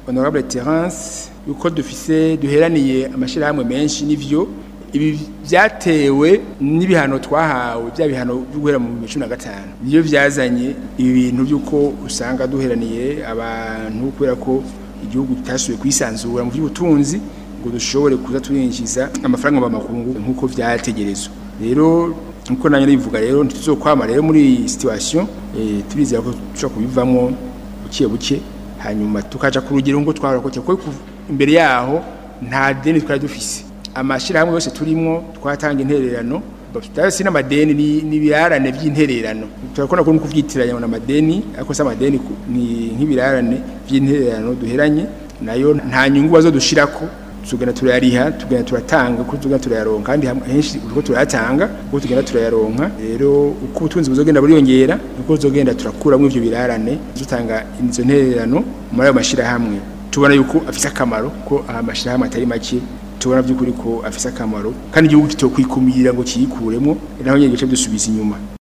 honorable Terence yuko dufise duheraniye amashirahamwe menshi n'ivyo ibi vyatewe n'ibihano twahawe bya bihano byo guhera mu 2015 niyo vyazanye ibi bintu byuko usanga duheraniye abantu kubera ko igihugu kitasubiye kwisanzura mu by'ubutunzi ngo dushobore kuza turinjiza amafaranga mu makungu nk'uko vyategerezwa rero nkuko nanyo rivuga rero ntituzokwama rero muri iyi situation eh, turizera ko dushobora kubivamo buke buke hanyuma tukaja ku rugero ngo twarakotse kuko imbere yaho nta deni twari dufise amashirahamwe yose turimwo twatanga intererano tutasi n'amadeni n'ibirarane by'intererano turakona ko kuvyitiranya na madeni ariko sa madeni ni nk'ibirarane by'intererano duheranye nayo nta nyungu bazodushirako tugenda turayariha tugenda turatanga kuko tugenda turayaronka kandi henshi uko turayatanga uko tugenda turayaronka rero uko ubutunzi buzogenda buriyongera uko tuzogenda turakuramo ivyo birarane dutanga izo ntererano muri ayo mashirahamwe tubona yuko afise akamaro ko amashirahamwe atari make tubona by'ukuri ko afise akamaro kandi igihugu kitokwikumira ngo kiyikuremo naho nyine gice dusubiza inyuma